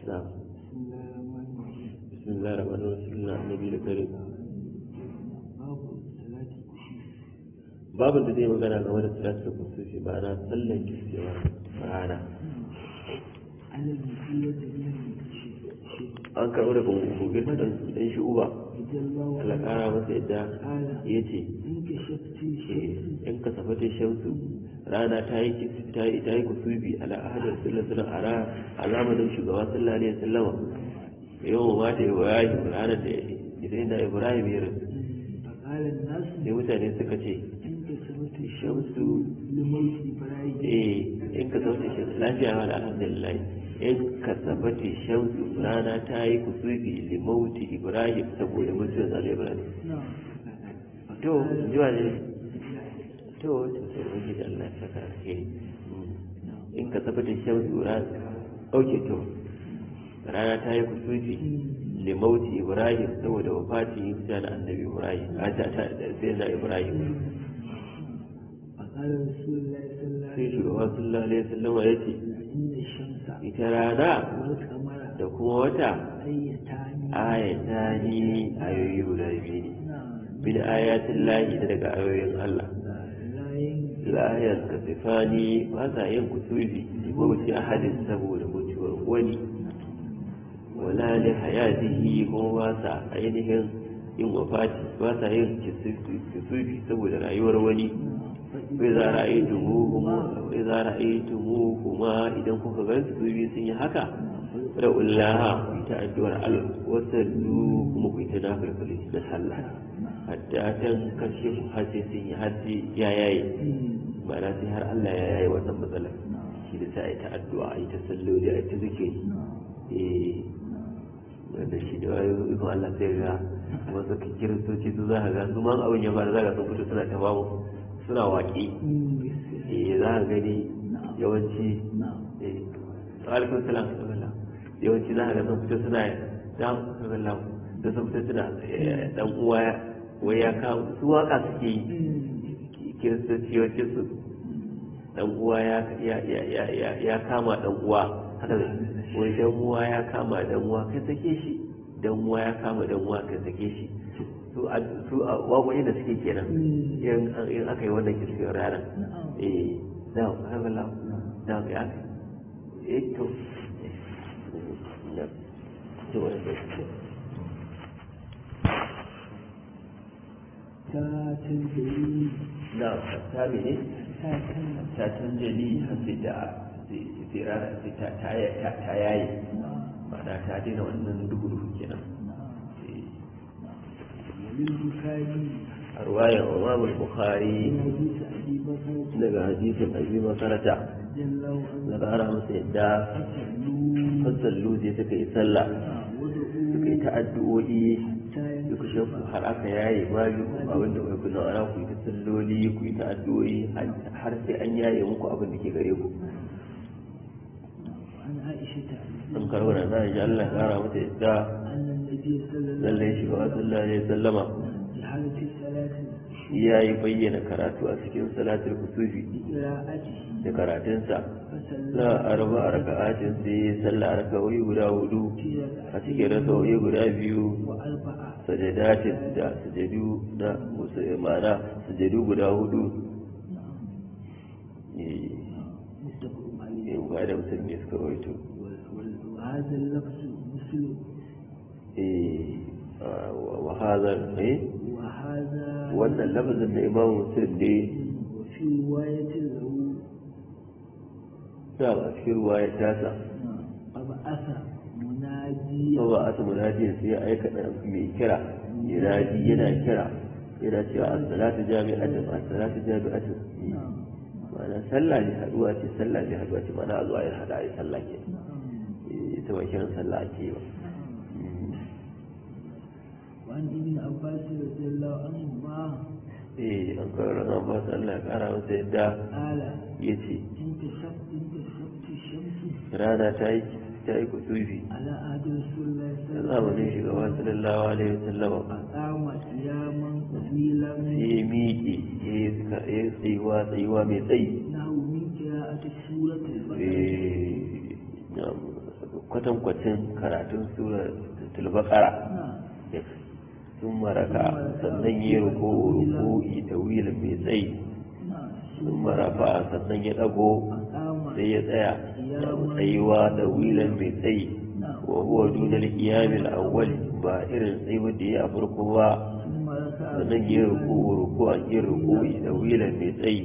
نعم بسم الله الرحمن الرحيم بسم الله النبي الكريم babin da zai magana game da salatul kusufi ba na sallan kiskewa rana an karɓi daga gogin ɗan shi uba alakara masa yadda ya ce in ka safata shamsu rana ta yi ta yi ta yi kusubi ala ahadar sallallahu alaihi a zamanin shugaba sallallahu alaihi wasallama yawan mata ibrahim ranar da idan da ibrahim ya rasu sai mutane suka ce shamsu eh in ka sauke shamsu lafiya wa alhamdulillah in ka sabata shamsu rana ta yi kusubi limauti ibrahim saboda mutuwar zalai ibrahim to jiwa ne to to sai wani da Allah ya saka alheri in ka sabata shamsu rana auke to rana ta yi kusubi limauti ibrahim saboda wafatin yin da annabi ibrahim a ta ta sai na ibrahim sai shugaba sallallahu alaihi wasallam ya ce ita rana da kuma wata ayata ni ayoyi guda biyu ne bin ayatin lahi daga ayoyin Allah layar ka sifani ba sa yin kusurbi mawuce ahadin saboda mutuwar wani wala da hayatihi kuma ba sa ainihin yin wafati ba sa yin kusurbi saboda rayuwar wani bai za ra'aitumu kuma idan kuka gan su biyu sun yi haka da ullaha ku ta addu'ar Allah wasallu kuma ku ta nafilfili da sallah hatta tan kashe ku har sai sun yi har sai ya yaye ma'ana sai har Allah ya yaye wannan matsalar shi da sai ta addu'a ai ta salloli ai ta zikiri eh wanda shi da wayo ikon Allah sai ga wasu kiristoci su za ka ga su ma abin ya fara za ka sun fito suna ta bamu suna waƙi eh za ka gani yawanci eh alaikun salam yawanci za ka ga sun fito suna dan sallam da sun fito suna dan uwa wai ya kawo su waka suke yi kiristoci yawanci su dan uwa ya ya kama dan uwa haka wai dan uwa ya kama dan uwa kai sake shi dan uwa ya kama dan uwa kai sake shi su a waƙoƙi da suke kenan in aka yi wannan kirkiyar ranar eh da haka la da ya eh to to wani da ta canjali da ta mene ta canjali hafi da tsirara ta yayi ma'ana ta daina wannan duhu-duhu kenan a ruwayar imam bukhari daga hadisin abi makarata na ƙara masa yadda fasallu je suka yi sallah suka yi ta addu'o'i suka shafu har aka yaye bayu abin da kai kuna ana ku yi ta salloli ku yi ta addu'o'i har sai an yaye muku abin da ke gare ku an karɓar da na ji Allah ƙara masa yadda lallai shi wa sallallahu alaihi sallama ya yi bayyana karatu a cikin salatul kusufi da karatunsa na arba a raka'atin sai ya salla a raka'o'i guda hudu a cikin raka'o'i guda biyu sajadatin da sujadu na ma'ana sujadu guda hudu ne ba da musulmi suka rawaito وهذا ايه wannan lafazin da imamu muslim ne وفي رواية له ya a cikin ruwa ya tasa أبعث مناديا ba a samu nadiya sai ya aika da mai kira yana yana kira yana cewa as-salatu jami'atun as-salatu jami'atun ma'ana sallah ne haduwa ce sallah ne haduwa ce ma'ana a zuwa ya hada ai sallah ke ita ba kiran sallah ake ba وعن ابن عباس رضي الله عنهما eh an kawo ran ba su Allah ya kara masa yadda قال ya ce انتشفت انتشفت الشمس rana ta yi ta yi kusufi على عهد رسول الله صلى da الله عليه zamanin shugaba sallallahu alaihi wasallam أقام قياما طويلا ya miƙe ya yi suka- ya yi tsayuwa tsayuwa mai tsayi نحو من قراءة سورة البقرة Eh, na'am, kwatankwacin karatun surar tulbakara sun maraka sannan ya ruku ruku'i da wilin mai tsayi sun marafa sannan ya dago sai ya tsaya da tsayuwa da wilan mai tsayi wa huwa dunal qiyamil awwal ba irin tsayuwar da ya farko ba sannan ya ruku ruku an yi ruku'i da wilan mai tsayi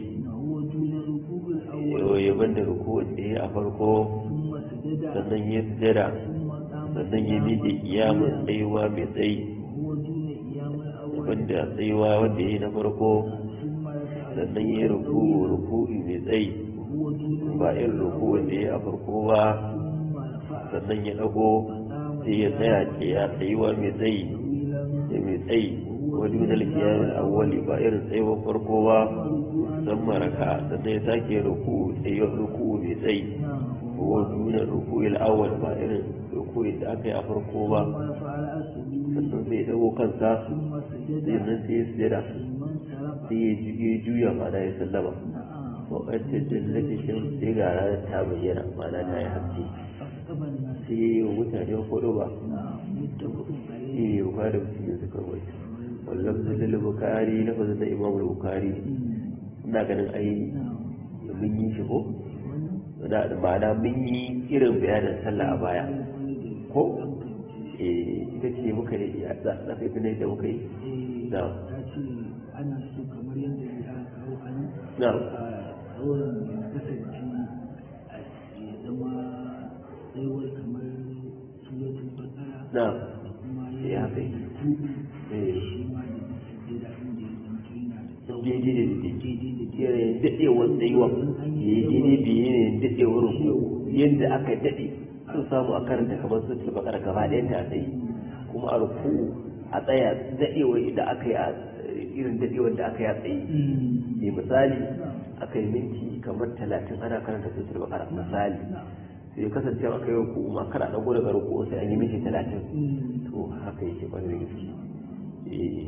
ya banda ruku'un da ya farko sannan ya sujada sannan ya miƙe kiyamun tsayuwa mai tsayi wanda tsayuwa wanda ya yi na farko sannan ya ruku ruku'i mai tsayi ba irin ruku wanda ya a farko ba sannan ya dago sai ya tsaya ke ya tsayuwa mai tsayi da mai tsayi wani min alkiyamin awwali ba irin tsayuwar farko ba san maraka sannan ya sake ruku tsayuwar ruku mai tsayi ko duna ruku awwal ba irin ruku da aka yi a farko ba sannan sai ya dago kansa sannan sai ya sujada sai ya juya mana ya sallama wakacin jallatin shan sai ga ranar ta bayyana mana ta yi haske sai ya yi wa mutane hudu ba shi ne bukari da musulmi suka rubuta wallan zalil bukari na fasa da imam bukari ina ganin ai mun yi shi ko da ma'ana mun yi irin bayanin sallah a baya ko eh ita ce muka yi a tsakai ne da muka yi na ana so kamar yadda ya kawo a nan na wurin kasance ya zama tsayuwar kamar suratul bakara na kuma ya kai tudu eh shi ma da sujjada inda ya zanto yana da daidai da daidai daidai da yanayin daɗewar tsayuwa ya yi daidai da yanayin daɗewar ruku yadda aka daɗe an samu a karanta kamar sun tulba ƙara gaba ɗayan ta tsaye kuma a ruku a tsaya daɗewar da aka yi a irin daɗewar da aka yi a tsaye ne misali aka yi minti kamar talatin ana karanta sun tulba ƙara misali sai kasance aka yi ruku ma kana ɗago daga ruku sai an yi minti talatin to haka yake ƙwarai da gaske eh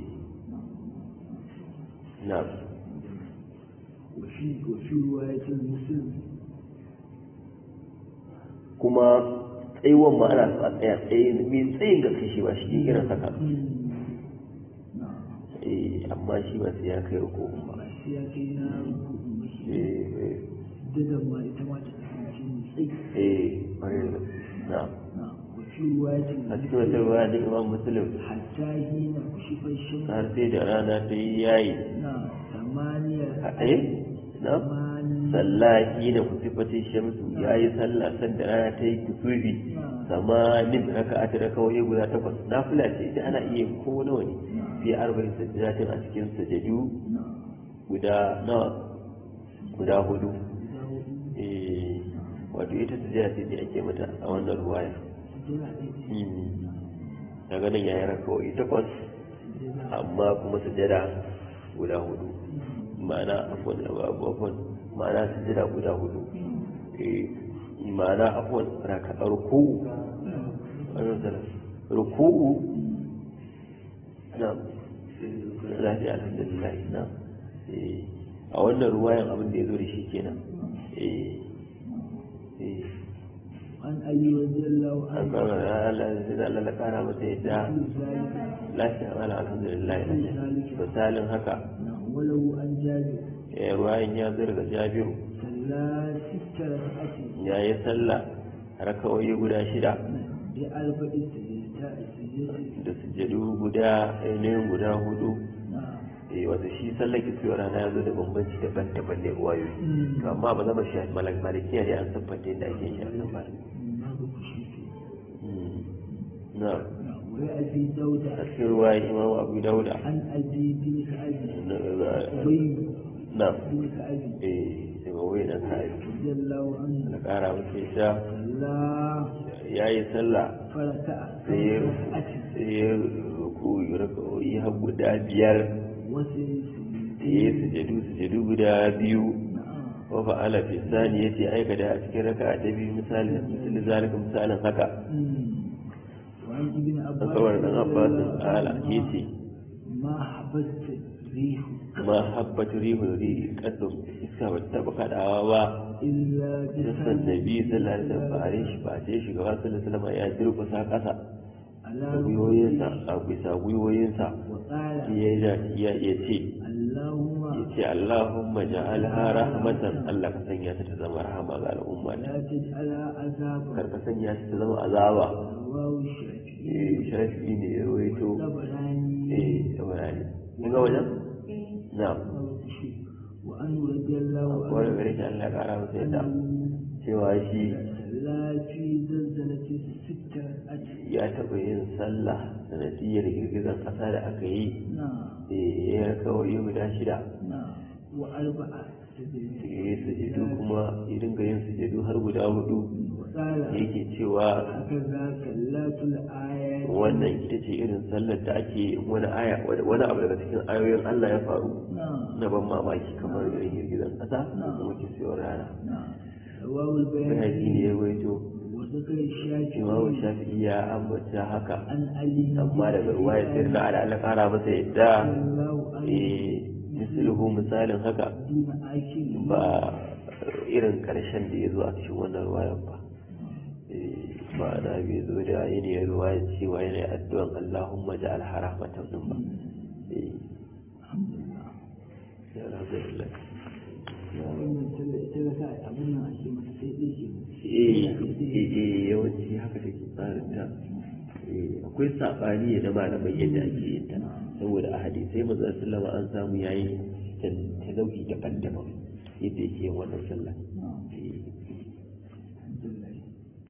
na وفي وفي رواية المسلم kuma tsayuwan ma ana so a tsaya tsaye mai tsayin gaske shi ba shi ne irin haka نعم eh amma shi ba sai ya kai rukun ba sai ya kai na rukun mashi eh dadan ma ita ma ta kasance mai tsayi eh ƙwarai da gaske na نعم وفي رواية a cikin wata ruwa da imam muslim حتى حين كشف الشمس har sai da rana ta yi yayi نعم ثمانية a ɗaya na ثمانية sallahi da kusifatin shamsu ya yi sallah sanda rana ta yi kusufi samanin raka'a ta rakawai guda takwas nafila ce ita ana iya yin ko nawa ne fi arba'in sajdatin a cikin sajadu نعم guda nawa guda hudu eh wato ita sujada ce da ake mata a wannan ruwaya daga nan yayin rakawai takwas amma kuma sujada guda hudu ma'ana afwan afwan ma'ana sujada guda hudu eh ma'ana afwan raka ruku'u ruku'u na lafiya alhamdulillah na eh a wannan ruwayan abin da ya zo da shi kenan eh eh عن أبي رضي الله an عنه kama da Allah zai da Allah kara masa yadda ذلك lafiya wala alhamdulillah misalin haka نعم وله عن جابر eh ruwayan ya zo daga Jabiru صلى ست ركعات ya yi sallah rakawai guda shida بأربع سجدات سجدات da sujjadu guda ainihin guda hudu نعم eh wata shi sallar kisuwa rana ya zo da bambanci daban-daban ne wayoyi Mm. to amma ba zama shi malak malikiya ne an siffanta yadda ake shi a nan ba هذا كشيف Mm. na نعم وأبي داود a cikin ruwayan imam abu dauda عن أبي بن كعب na أبي na بن كعب eh daga wai na kai رضي الله عنه na kara masa ita صلى ya yi sallah فركع sai ya ركعات sai ya ruku raka'o'i har guda biyar وسجد da ya sujadu sujadu guda biyu نعم wa fa'ala fi sani yace aikata a cikin raka'a ta biyu misali misali zalika misalin haka وعن ابن عباس akawar dan Abbas ala yace ما حبست ريح ma habbat rihul ri kadum iska ba ta taba kadawa ba إلا sassan جسد nabi sallallahu alaihi wasallam ba shi ba sai shugaba sallallahu alaihi wasallam ya durkusa kasa على da gwiwoyinsa a bisa gwiwoyinsa وقال ya ya ya ce اللهم ya ce Allahumma ja'alha rahmatan Allah ka sanya ta ta zama rahama ga al'umma لا تجعلها عذابا kar ka sanya ta ta zama azaba رواه الشافعي eh shafi ne ya rawaito والطبراني eh saboda ne kun ga wajen na'am وأنه رضي الله wani عنه gare shi Allah ya kara masa yadda أنه cewa shi لا في زلزلة ستة أجل ya taɓa yin sallah sanadiyar girgizar ƙasa da aka yi نعم eh, ya kawai guda shida نعم وأربعة سجدة ya yi sujudu kuma ya dinga yin sujudu har guda hudu وقال yake cewa هكذا كلات الآيات wannan ita ce irin sallar da ake yin wani aya wani abu daga cikin ayoyin Allah ya faru نعم na ban mamaki kamar irin girgizar ƙasa da kuma kisiyar rana نعم رواه bayani البيهقي ne ya waito وذكر الشافعي imamu shafi'i ya ambata haka عن علي amma daga ruwa ya sayar da ala Allah kara masa yadda رضي الله عنه eh misluhu misalin haka دون آكل ba irin karshen da ya zo a cikin wannan ruwayan ba Eh, ba na bai zo da yanayin ruwayan cewa yana addu'an Allahumma ja'al haramatan din ba Eh, ya alhamdulillah wannan sallar ita ga sa abin nan ake masa sai dai ke eh eh, eh, yawanci haka take tsarin ta Eh, akwai saɓani na malamai yadda ake yin ta saboda a hadisai manzon sallama an samu yayi ta nau'i daban-daban yadda yake yin wannan sallah